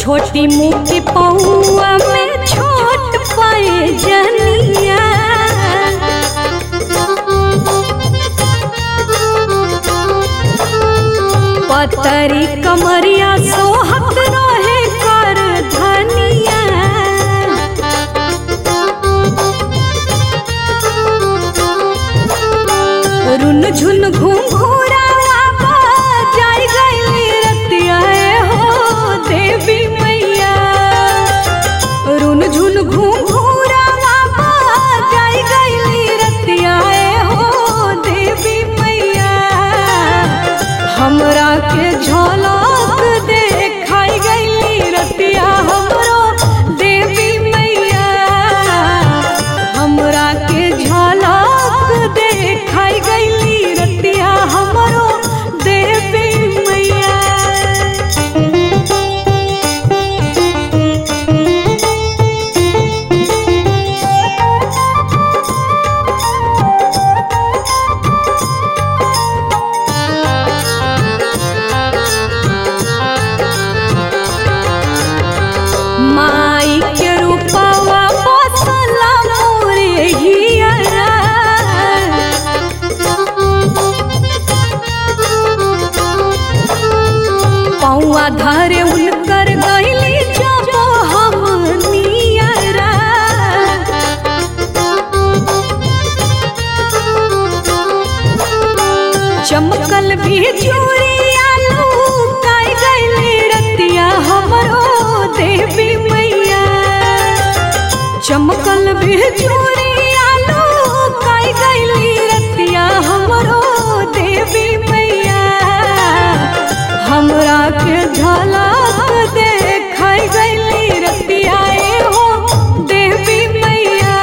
छोटी मुँह की पौआ में छोट पाए जनिया पतरी कमरिया सोहत रहे कर धनिया रुन झुन घूम घूरावा जाय गईली रतिया हो देवी मैया रुन झुन घूम घूरावा जाय गईली रतिया हो देवी मैया हमरा के झलक देखाई गईली रतिया हमरो देवी मैया हमरा के झलक देखाई गईली रतिया हमरो देवी मैया माई के रूपवा बसला मोरे हियरा पौआ धरे उनकर गईली जब हम नियरा चमकल भी चूड़िया लूकाई गईली रतिया हमरो देवी मैया चमकल भी चूड़िया लूकाई गईली रतिया हमरो देवी मैया हमरा के झलक देखाई गईली रतिया ए हो देवी मैया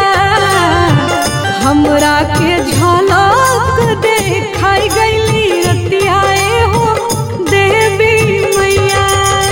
हमरा के झलक देखाई गईली रतिया ए हो देवी मैया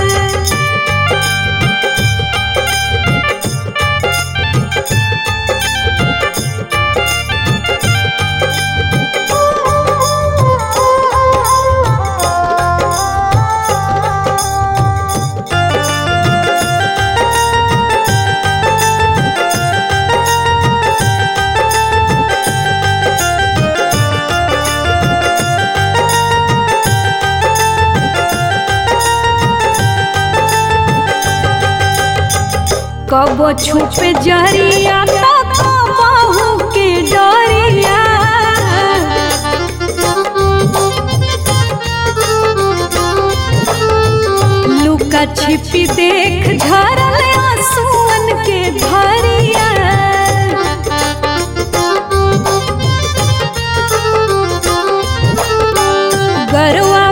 कबो छुपे जरिया तो कबहू के डरिया लुका छिपी देख झरल आंसुअन के धरिया गरवा